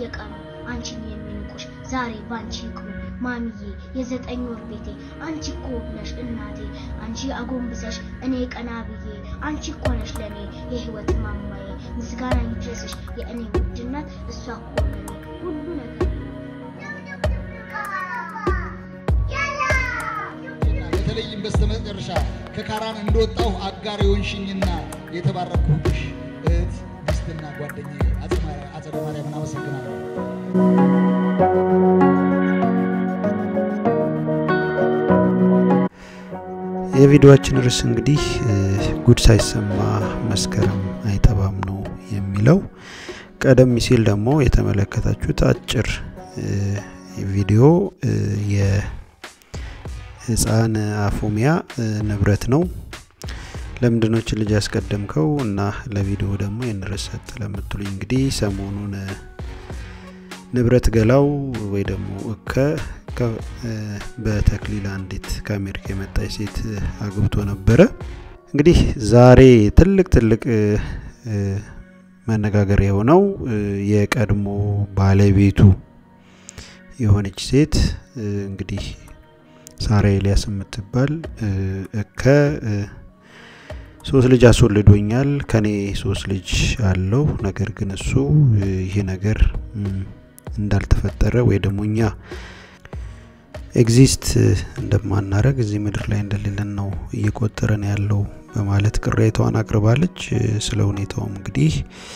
በየቀኑ አንቺን የሚንቁሽ ዛሬ ባንቺ ይቅሩ ማሚዬ የዘጠኝ ወር ቤቴ አንቺ እኮ ነሽ እናቴ አንቺ አጎንብሰሽ እኔ ቀና ብዬ አንቺ እኮ ነሽ ለእኔ የህይወት ማማዬ ምስጋና ይድረስሽ የእኔ ውድነት እሷ እኮ ለኔ ሁሉ ነገር በተለይም በስተመጨረሻ ከካራን እንደወጣሁ አጋር የሆንሽኝና የተባረኩብሽ እህት ሚስትና ጓደኛዬ አጸደ ማርያምን አመሰግናለሁ። የቪዲዮአችን ርዕስ እንግዲህ ጉድ ሳይሰማ መስከረም አይጠባም ነው የሚለው። ቀደም ሲል ደግሞ የተመለከታችሁት አጭር ቪዲዮ የህፃን አፎሚያ ንብረት ነው። ለምንድነው ችን ልጅ ያስቀደምከው እና ለቪዲዮ ደግሞ ይህን ርዕስ ሰጥ ለምትሉኝ እንግዲህ ሰሞኑን ንብረት ገላው ወይ ደግሞ እከ በተክሊል አንዲት ከአሜሪካ የመጣች ሴት አግብቶ ነበረ። እንግዲህ ዛሬ ትልቅ ትልቅ መነጋገር የሆነው የቀድሞ ባለቤቱ የሆነች ሴት እንግዲህ ሳራ ኤልያስ የምትባል እከ ሶስት ልጅ አስወልዶኛል፣ ከኔ ሶስት ልጅ አለው። ነገር ግን እሱ ይሄ ነገር እንዳልተፈጠረ ወይ ደግሞ እኛ ኤግዚስት እንደማናረግ እዚህ ምድር ላይ እንደሌለን ነው እየቆጠረን ያለው በማለት ቅሬታዋን አቅርባለች። ስለ ሁኔታውም እንግዲህ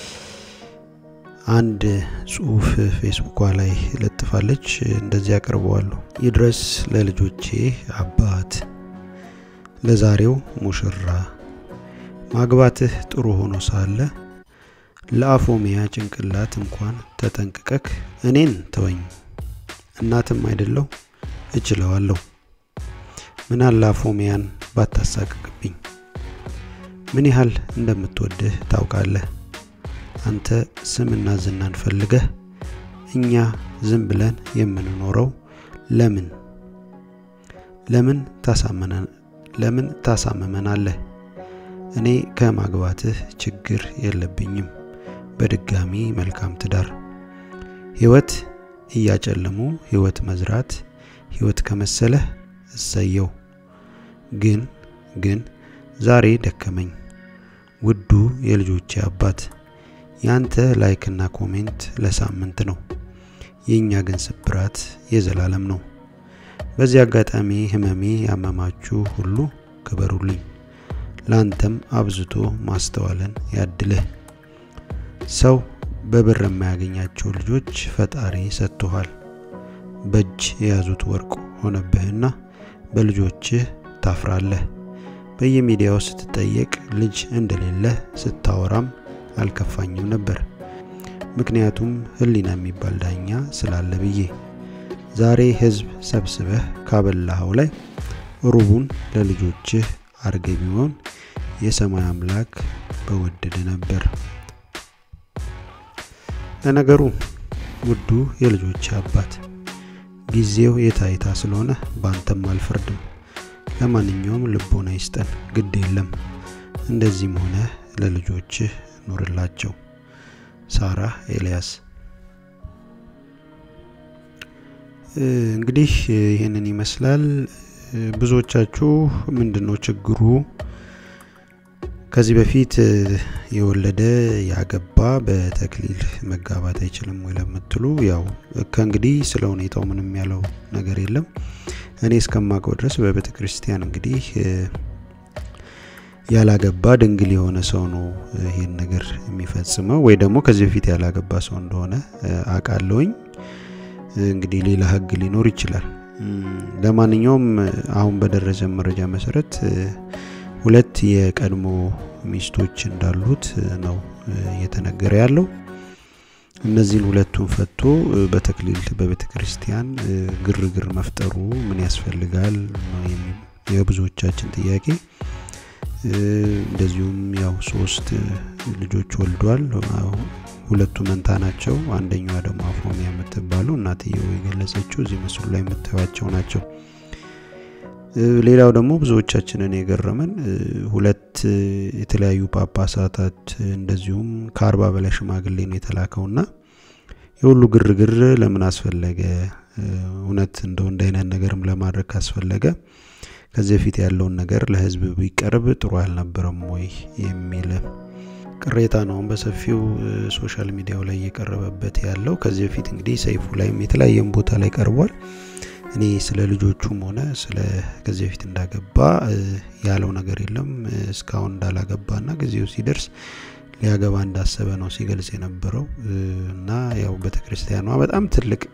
አንድ ጽሁፍ ፌስቡኳ ላይ ለጥፋለች። እንደዚህ አቅርበዋለሁ። ይድረስ ለልጆቼ አባት፣ ለዛሬው ሙሽራ ማግባትህ ጥሩ ሆኖ ሳለ ለአፎሚያ ጭንቅላት እንኳን ተጠንቅቀክ እኔን ተወኝ። እናትም አይደለሁ እችለዋለሁ። ምን አለ አፎሚያን ባታሳቅቅብኝ። ምን ያህል እንደምትወድህ ታውቃለህ። አንተ ስምና ዝናን ፈልገህ እኛ ዝም ብለን የምንኖረው ለምን ለምን ለምን ታሳምመናለህ? እኔ ከማግባትህ ችግር የለብኝም። በድጋሚ መልካም ትዳር። ህይወት እያጨለሙ ህይወት መዝራት ህይወት ከመሰለህ እሰየው። ግን ግን ዛሬ ደከመኝ። ውዱ የልጆቼ አባት ያንተ ላይክና ኮሜንት ለሳምንት ነው፣ የእኛ ግን ስብራት የዘላለም ነው። በዚህ አጋጣሚ ህመሜ ያመማችሁ ሁሉ ክበሩልኝ። ላንተም አብዝቶ ማስተዋልን ያድልህ። ሰው በብር የማያገኛቸው ልጆች ፈጣሪ ሰጥቶሃል። በእጅ የያዙት ወርቅ ሆነብህና በልጆችህ ታፍራለህ። በየሚዲያው ስትጠየቅ ልጅ እንደሌለህ ስታወራም አልከፋኝም ነበር፣ ምክንያቱም ህሊና የሚባል ዳኛ ስላለ ብዬ። ዛሬ ህዝብ ሰብስበህ ካበላኸው ላይ ሩቡን ለልጆችህ አርገ ቢሆን የሰማይ አምላክ በወደደ ነበር። ለነገሩ ውዱ የልጆች አባት ጊዜው የታይታ ስለሆነ ባንተም አልፈርድም። ለማንኛውም ልቦና ይስጠን፣ ግድ የለም እንደዚህም ሆነ ለልጆችህ ኑርላቸው። ሳራ ኤልያስ። እንግዲህ ይህንን ይመስላል። ብዙዎቻችሁ ምንድን ነው ችግሩ ከዚህ በፊት የወለደ ያገባ በተክሊል መጋባት አይችልም ወይ ለምትሉ፣ ያው ከእንግዲህ ስለ ሁኔታው ምንም ያለው ነገር የለም። እኔ እስከማውቀው ድረስ በቤተ ክርስቲያን እንግዲህ ያላገባ ድንግል የሆነ ሰው ነው ይሄን ነገር የሚፈጽመው፣ ወይ ደግሞ ከዚህ በፊት ያላገባ ሰው እንደሆነ አውቃለሁኝ። እንግዲህ ሌላ ሕግ ሊኖር ይችላል። ለማንኛውም አሁን በደረሰ መረጃ መሰረት ሁለት የቀድሞ ሚስቶች እንዳሉት ነው እየተነገረ ያለው። እነዚህን ሁለቱን ፈቶ በተክሊል በቤተ ክርስቲያን ግርግር መፍጠሩ ምን ያስፈልጋል ነው የብዙዎቻችን ጥያቄ። እንደዚሁም ያው ሶስት ልጆች ወልዷል። ሁለቱ መንታ ናቸው። አንደኛዋ ደግሞ አፎሚያ የምትባለው እናትየው የገለጸችው እዚህ ምስሉ ላይ የምታዩቸው ናቸው። ሌላው ደግሞ ብዙዎቻችንን የገረመን ሁለት የተለያዩ ጳጳሳታት እንደዚሁም ከአርባ በላይ ሽማግሌ ነው የተላከውና የሁሉ ግርግር ለምን አስፈለገ? እውነት እንደው እንደ አይነት ነገርም ለማድረግ ካስፈለገ ከዚህ በፊት ያለውን ነገር ለህዝብ ቢቀርብ ጥሩ አልነበረም ወይ የሚል ቅሬታ ነው በሰፊው ሶሻል ሚዲያው ላይ እየቀረበበት ያለው። ከዚህ በፊት እንግዲህ ሰይፉ ላይም የተለያየም ቦታ ላይ ቀርቧል። እኔ ስለ ልጆቹም ሆነ ስለ ከዚህ በፊት እንዳገባ ያለው ነገር የለም እስካሁን እንዳላገባና ጊዜው ሲደርስ ሊያገባ እንዳሰበ ነው ሲገልጽ የነበረው እና ያው ቤተክርስቲያኗ በጣም ትልቅ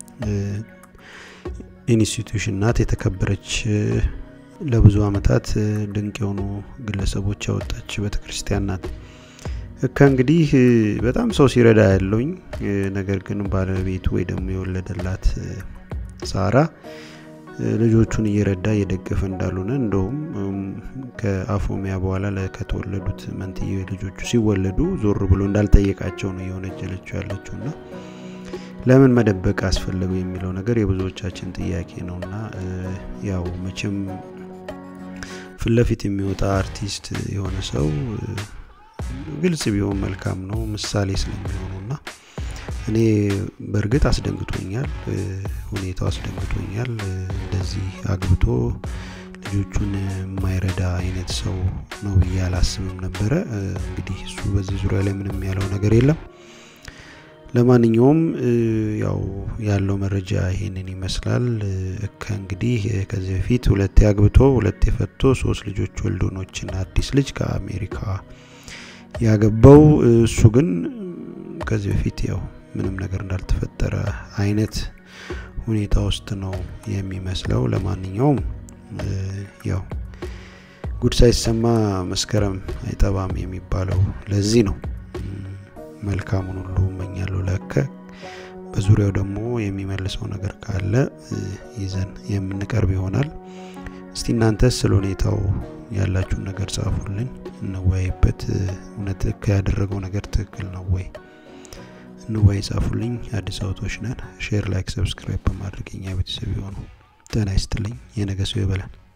ኢንስቲትዩሽን ናት። የተከበረች ለብዙ አመታት ድንቅ የሆኑ ግለሰቦች ያወጣች ቤተክርስቲያን ናት። ከእንግዲህ በጣም ሰው ሲረዳ ያለውኝ ነገር ግን ባለቤቱ ወይ ደግሞ የወለደላት ሳራ ልጆቹን እየረዳ እየደገፈ እንዳልሆነ እንደውም ከአፎሚያ በኋላ ከተወለዱት መንትዬ ልጆቹ ሲወለዱ ዞር ብሎ እንዳልጠየቃቸው ነው እየወነጀለችው ያለችው እና ለምን መደበቅ አስፈለገው የሚለው ነገር የብዙዎቻችን ጥያቄ ነው እና ያው መቼም ፊት ለፊት የሚወጣ አርቲስት የሆነ ሰው ግልጽ ቢሆን መልካም ነው ምሳሌ ስለሚሆኑ እና እኔ በእርግጥ አስደንግጦኛል ሁኔታው አስደንግጦኛል እንደዚህ አግብቶ ልጆቹን የማይረዳ አይነት ሰው ነው ብዬ አላስብም ነበረ እንግዲህ እሱ በዚህ ዙሪያ ላይ ምንም ያለው ነገር የለም ለማንኛውም ያው ያለው መረጃ ይሄንን ይመስላል ከእንግዲህ ከዚህ በፊት ሁለቴ አግብቶ ሁለቴ ፈቶ ሶስት ልጆች ወልዶኖችን አዲስ ልጅ ከአሜሪካ ያገባው እሱ ግን ከዚህ በፊት ያው ምንም ነገር እንዳልተፈጠረ አይነት ሁኔታ ውስጥ ነው የሚመስለው ለማንኛውም ያው ጉድ ሳይሰማ መስከረም አይጠባም የሚባለው ለዚህ ነው መልካሙን ሁሉ እመኛለሁ ለከ በዙሪያው ደግሞ የሚመልሰው ነገር ካለ ይዘን የምንቀርብ ይሆናል እስቲ እናንተ ስለ ሁኔታው ያላችሁን ነገር ጻፉልን እንወያይበት እውነት ያደረገው ነገር ትክክል ነው ወይ እንወያይ ጻፉልኝ አዲስ አውቶች ነን ሼር ላይክ ሰብስክራይብ በማድረግ የኛ ቤተሰብ የሆኑ ጤና ይስጥልኝ የነገ ሰው ይበላል